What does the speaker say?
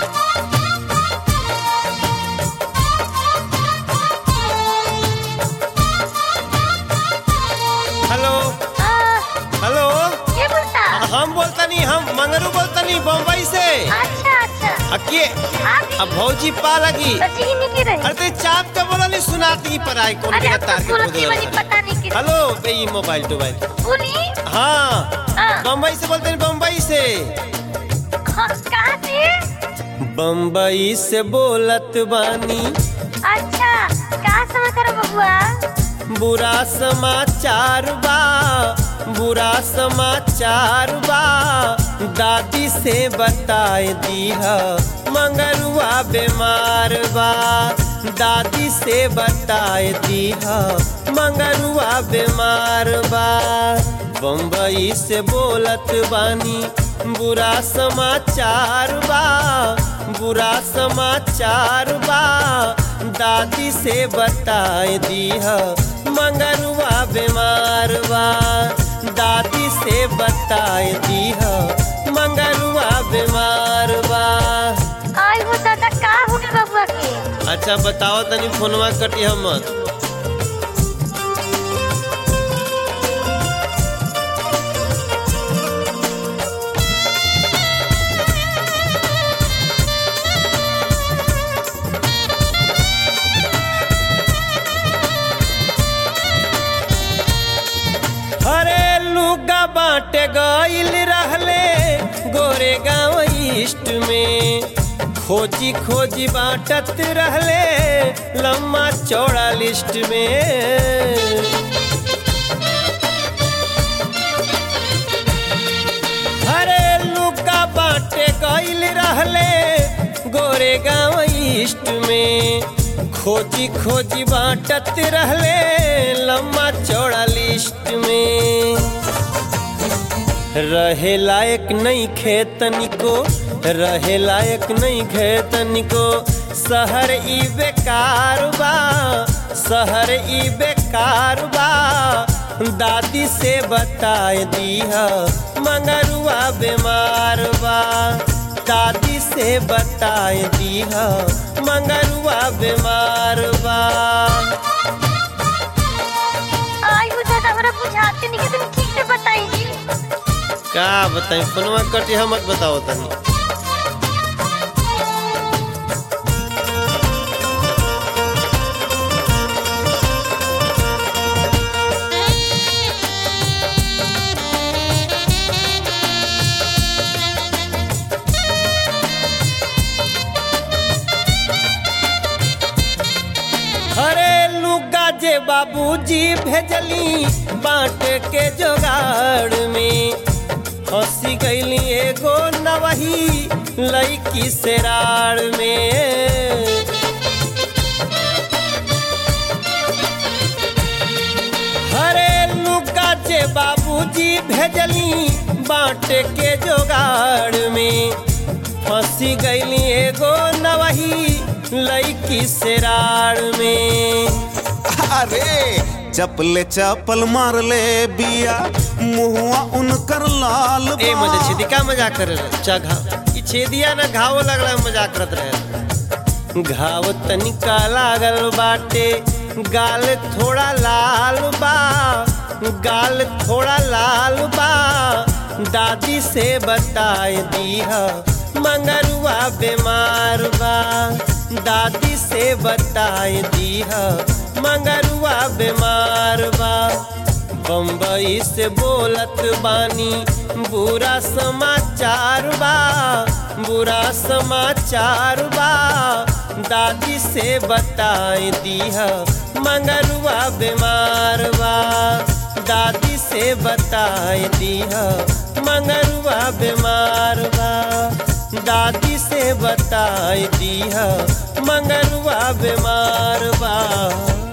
Hello हाँ, hello ये बोलता हम बोलतनी हम मंगरू बोलतनी बम्बई से अच्छा अच्छा अके आप अब भौजी पा लगी सची ही नहीं की रही अरे ते चाप के बोलली सुनाती पर आई कौन अरे के अब तो तार के सूरत की खोद वाली पता नहीं की हेलो बे ई मोबाइल टोबाइल बोली हाँ हाँ। बम्बई से बोलते हैं बम्बई से हाँ, कहाँ से बम्बई से बोलत बानी अच्छा कहाँ समाचार है बबुआ बुरा समाचार बा बुरा समाचार बा दादी से बताए दीह मंगरुआ बीमार बा दादी से बताए दीह मंगरुआ बीमार बा बम्बई से बोलत बानी बुरा समाचार बा बुरा समाचार बा दादी से बताए दीह मंगरुआ बीमार बा दादी से बताए दीह मंगरुआ बीमार बा आई वो दादा का हो गया बबुआ के अच्छा बताओ तनी फोनवा कटिया मत अरे लुगा बाटे गइल रहले गोरे गाँव ईस्ट में खोजी खोजी बाटत रहले लम्बा चौड़ा लिस्ट में अरे लुका बाटे गइल रहले गोरे गाँव ईस्ट में खोजी खोजी बाटत रहले लम्बा चौड़ा लिस्ट में रहे लायक नहीं खेतनी को रहे लायक नहीं खेतनी को शहर ई बेकार बा शहर ई बेकार बा दादी से बताए दीह मंगरुआ बीमार बा दादी से बताए दीह मंगरुआ बीमार बा आई वो दादा हमरा बुझाते नहीं कि तुम ठीक से बताई जी का बताई फोनवा कटी हम मत बताओ तनी अरे लुगा जे बाबूजी भेजली बांट के जोगाड़ में हंसी गईली एगो नवही लईकी से राड़ में हरे लुका जे बाबूजी भेजली बांट के जोगाड़ में फंसी गईली एगो नवही लईकी से राड़ में अरे चपले चपल मार ले बिया मुहुआ उनकर लाल बा। ए मजे छेदी का मजाक करे रहे चा घाव ई छेदिया ना घाव लगला मजाक करत रहे घाव तनिका लागल बाटे गाल थोड़ा लाल बा गाल थोड़ा लाल बा दादी से बताए दीह मंगरुआ बीमार बा दादी से बताए दीह मंगरुआ बीमार बा बम्बई से बोलत बानी बुरा समाचार बा बुरा समाचार बा दादी से बताए दीह मंगरुआ बीमार बा दादी से बताए दीह मंगरुआ बीमार बा दादी से बताए दीह मंगरुआ बीमार बा